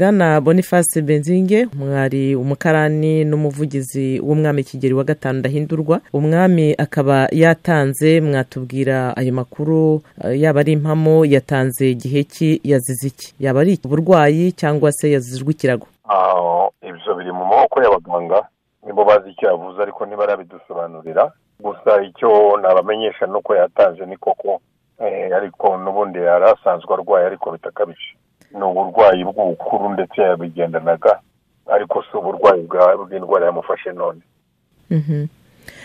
Bwana Boniface Benzinge mwari umukarani n'umuvugizi w'umwami Kigeli wa gatanu Ndahindurwa umwami akaba yatanze mwatubwira ayo makuru eh, yaba ari impamo yatanze igihe ki yazize iki yaba ari uburwayi cyangwa se yazijwe ikirago aho ibyo biri mu maboko y'abaganga nibo bazi icyo yavuze ariko ntibarabidusobanurira gusa icyo nabamenyesha ni uko yatanze ni koko eh, ariko n'ubundi yari asanzwe arwaye ariko bitakabije ni uburwayi bw'ubukuru ndetse yabigendanaga ariko si uburwayi bwa- bw'indwara yamufashe none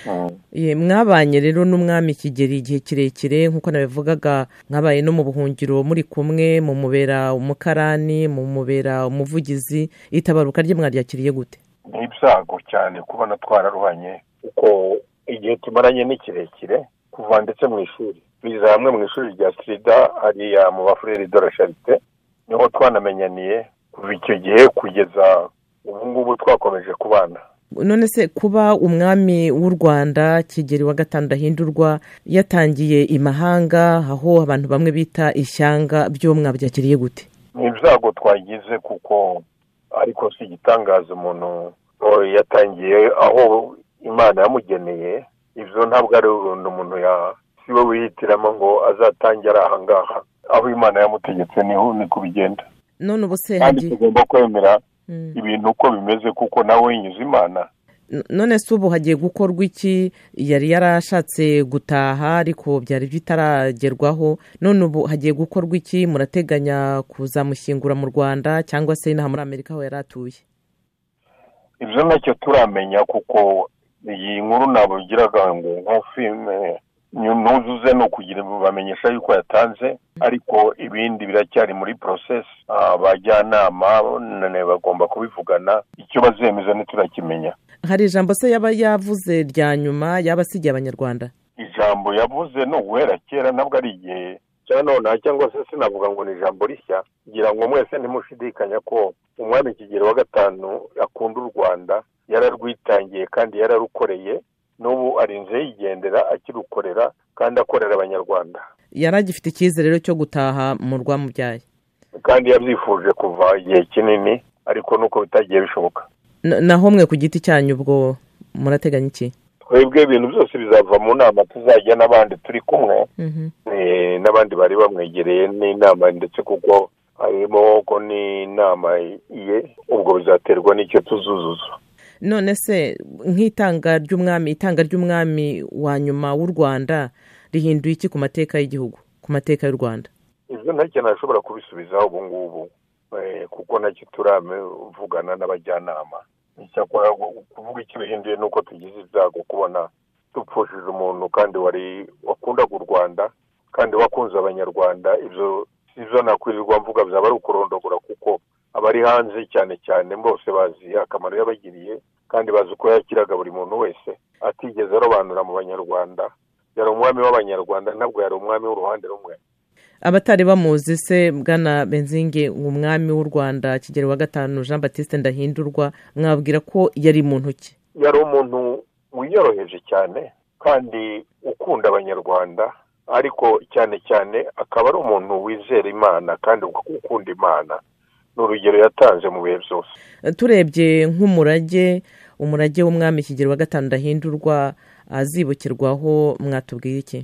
Mm. Ye, mwabanye rero n'umwami kigeli igihe kirekire nk'uko nabivugaga mwabaye no mu buhungiro muri kumwe mu mubera umukarani mu mubera umuvugizi itabaruka rye mwaryakiriye gute ni ibyago cyane kubona twararuhanye kuko igihe tumaranye ni kirekire kuva ndetse mu ishuri biza hamwe mu ishuri rya sida hariya mu bafurere de la charite niho twanamenyaniye kuva icyo gihe kugeza ubu ngubu twakomeje kubana none se kuba umwami w'u rwanda kigeli wa gatanu ndahindurwa yatangiye imahanga aho abantu bamwe bita ishyanga byo mwabyakiriye gute ni ibyago twagize kuko ariko si igitangaza umuntu ngo yatangiye aho imana yamugeneye ibyo ntabwo ari urundu umuntu ya si we wihitiramo ngo azatangira aha ngaha aho imana yamutegetse niho niko bigenda none ubu se kandi hagiye tugomba kwemera Mm. ibintu uko bimeze kuko nawe winyuze imana N- none se ubu hagiye gukorwa iki yari yarashatse gutaha ariko byari bitaragerwaho none ubu hagiye gukorwa iki murateganya kuzamushyingura mu rwanda cyangwa se inaha muri amerika aho yari atuye ibyo nacyo turamenya kuko iyi nkuru ntabwo bigiraga ngo nko filime nyu- ntuzuze ni ukugira ngo bamenyesha yuko yatanze ariko ibindi biracyari muri porosesi abajyanama none bagomba kubivugana icyo bazemeza ntiturakimenya hari ijambo se yaba yavuze rya nyuma yaba asigiye abanyarwanda ijambo yavuze ni uguhera kera ntabwo ari igihe cya nonaha cyangwa se sinavuga ngo ni ijambo rishya ngira ngo mwese ntimushidikanya ko umwami kigero wa gatanu akunda u rwanda yararwitangiye kandi yararukoreye n'ubu arinze yigendera akirukorera kandi akorera abanyarwanda yari agifite icyizere rero cyo gutaha mu rwamubyaye kandi yabyifuje kuva igihe kinini ariko nuko bitagiye bishoboka N- naho mwe ku giti cyanyu ubwo murateganya iki twebwe ibintu byose bizava mu nama tuzajya n'abandi turi kumwe Eh, n'abandi bari bamwegereye n'inama ndetse kuko harimo ko n'inama ye ubwo bizaterwa n'icyo tuzuzuza none se nk'itanga ry'umwami itanga ry'umwami wa nyuma w'u rwanda rihinduye iki ku mateka y'igihugu ku mateka y'u rwanda ibyo ntacyo nashobora kubisubizaho ubu ngubu Eh, kuko ntacyo turavugana n'abajyanama icyakora kuvuga icyo bihinduye ni uko tugize ibyago kubona dupfushije umuntu kandi wari wakundaga u rwanda kandi wakunze abanyarwanda ibyo sibyo nakwirirwa mvuga byaba ari ukurondogora kuko abari hanze cyane cyane bose bazi akamaro yabagiriye kandi bazi uko yakiraga buri muntu wese atigeze arobanura mu banyarwanda yari umwami w'abanyarwanda ntabwo yari umwami w'uruhande rumwe abatari bamuzi se bwana benzinge umwami w'u rwanda kigero wa gatanu jean batiste ndahindurwa mwabwira ko yari mu ntoki yari umuntu wiyoroheje cyane kandi ukunda abanyarwanda ariko cyane cyane akaba ari umuntu wizera imana kandi ukunda imana ni urugero yatanze mu bihe byose turebye nk'umurage umurage w'umwami kigero wa gatanu ndahindurwa azibukirwaho mwatubwira iki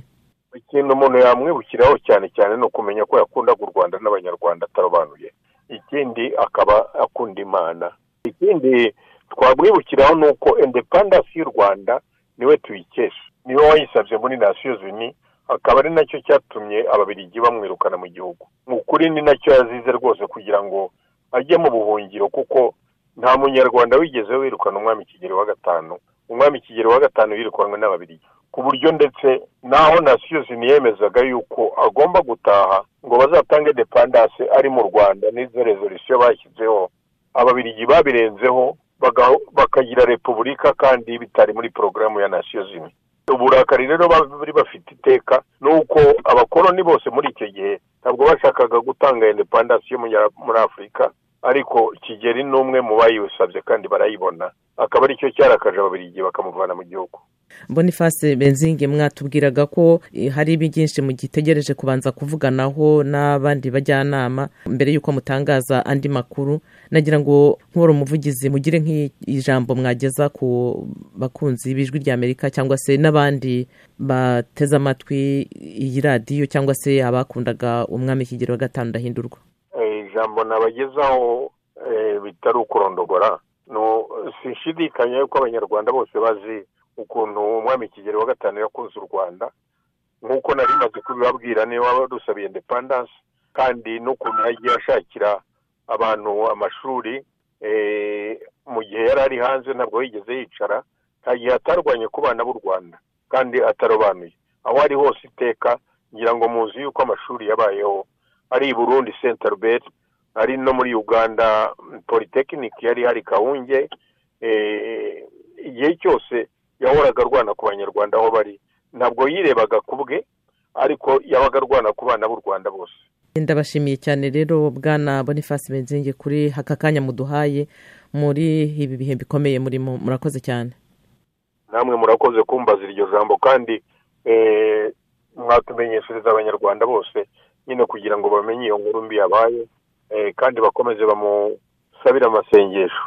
ikintu umuntu yamwibukiraho cyane cyane ni ukumenya ko yakundaga u rwanda n'abanyarwanda atarobanuye ikindi akaba akunda imana ikindi twamwibukiraho ni uko independence y'u rwanda niwe tuyikesha niwe wayisabye muri nations unies akaba ari nacyo cyatumye ababiligi bamwirukana mu gihugu mu kuri ni nacyo yazize rwose kugira ngo ajye mu buhungiro kuko nta munyarwanda wigeze wirukana umwami kigeli wa gatanu umwami kigeli wa gatanu yirukanwe n'ababiligi ku buryo ndetse n'aho nasiyo ziniyemezaga yuko agomba gutaha ngo bazatange depandase ari mu rwanda n'izo rezolisiyo bashyizeho ababiligi babirenzeho baga- bakagira repubulika kandi bitari muri porogaramu ya nasiyo zimwe uburakari rero bari bafite iteka ni uko abakoloni bose muri icyo gihe ntabwo bashakaga gutanga independence yo munya- muri afurika ariko kigeli ni umwe mu bayisabye kandi barayibona akaba aricyo cyarakaje ababiligi bakamuvana mu gihugu boniface benzinge mwatubwiraga ko eh, hari byinshi mugitegereje kubanza kuvuganaho n'abandi bajyanama mbere y'uko mutangaza andi makuru nagira ngo nk'uwari umuvugizi mugire nk'ijambo mwageza ku bakunzi b'ijwi ry'amerika cyangwa se n'abandi bateze amatwi iyi radiyo cyangwa se abakundaga umwami kigero wa gatanu ndahindurwa Eh, ijambo nabagezaho eh, bitari ukurondogora No, sinshidikanya yuko abanyarwanda bose bazi ukuntu umwami kigero wa gatanu yakunze u rwanda nk'uko nari maze kubibabwira niba dusabiye independence kandi n'ukuntu yagiye ashakira abantu amashuri eh, mu gihe yari ari hanze ntabwo yigeze yicara nta gihe atarwanye ku bana b'u rwanda kandi atarobanuye aho ari hose iteka ngira ngo muzi yuko amashuri yabayeho ari i burundi saint albert ari no muri uganda polytechnic yari hari kawunge eh, igihe cyose yahoraga arwana ku banyarwanda aho bari ntabwo yirebaga ku bwe ariko yabaga arwana ku bana b'u rwanda bose ndabashimiye cyane rero bwana boniface benzinge kuri aka kanya muduhaye muri ibi bihe bikomeye murimo murakoze cyane namwe murakoze kumbaza iryo jambo kandi eh, mwatumenyeshereza abanyarwanda bose nyine kugira ngo bamenye iyo nkuru mbi yabaye eh, kandi bakomeze bamusabire amasengesho